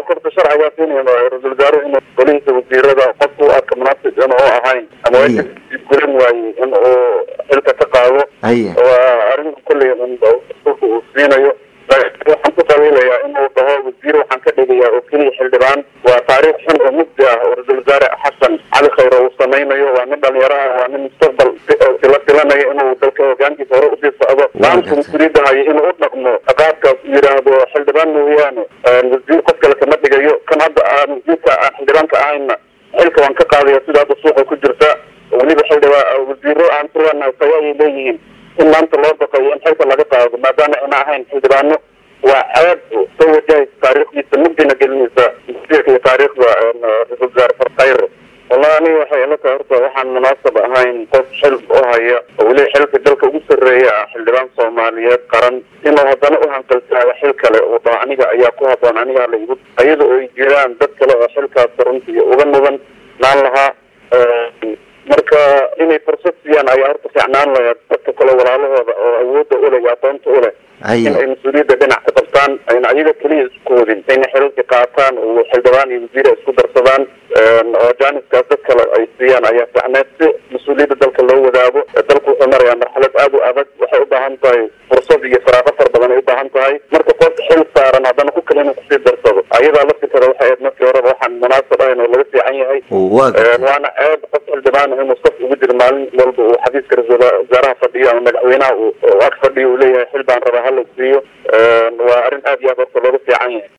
korta sharcigaa siinaya ra-isul wasaaruhu inuu golihiisa wasiirada qofku u arka munaasib in uu ahayn ama Haye. guran waaye in uu xilka ka qaado haye waa arrin kolley un dastuurka uu siinayo laakiin waxaan ku qabiilayaa inuu dhaho wasiir waxaan ka dhigayaa oo keliya xildhibaan waa taariikh xun oo mugdi ah oo ra-isul wasaare xasan cali khayre uu samaynayo waa nin dhalinyaro ah waa nin mustaqbal sila filanayo inuu dalka hogaankiisa hore usii socdo maanta mas-uuliyadda hayo inuu u dhaqmo qaabkaas uu yidhaahdo xildhibaan mooyaane wasiir qof kale kama dhigayo kan hadda aan wasiirka aan xildhibaanka ahayna xilka waan ka qaadaya sida hadda suuqa ku jirta weliba xildhibaan wasiiro aan tirana tayo ayay leeyihiin in maanta loo baqayo in xilka laga qaado maadaama ayna ahayn xildhibaano waa ceeb soo wajahaysa taariikhdiisa mugdina gelinaysa wasiirka iyo taariikhda ra-isul wasaare farkhayre wallahi aniga waxay ila tahay horta waxaan munaasab ahayn qof xil u haya oo weliba xilka dalka ugu sarreeya ah xildhibaan soomaaliyeed qaran inuu haddana u hanqaltaago xil kale uu dhaho aniga ayaa ku haboon aniga hala igu iyada oo ay jiraan dad kale oo xilkaas runtii uga mudan naan lahaa marka inay fursad siiyaan ayaa horta fiicnaan lahayd dadka kale walaalahooda oo awoodda u leh iyo aqoonta u leh haye in ay mas-uuliyadda dhinac ka qabtaan ayna ayaga keliya isku wadin ayna xilalka qaataan oo xildhibaan iyo wasiir ay isku darsadaan oo jaaniskaas dad kale ay siiyaan ayaa fiicneed si mas-uuliyadda dalka loo wadaago dalku wuxuu marayaa marxalad aada u adag waxay u baahan tahay fursad iyo faraaqo fara badan ay u baahan tahay marka qof xil saaran haddana ku kale inuu kusii darsado ayadaa laftikada waxay ahayd markii horeba waxaan munaasab ahayn oo laga fiican yahay waa gartay waana ceeb qof xildhibaan ah inuu saf ugu jiro maalin walba uu xafiiska ra-iisul wasaaraha fadhiyo ama madaxweynaha uu ag fadhiyo uu leeyahay xil baan rabaa hala siiyo waa arrin aad iyo aad horta looga fiican yahay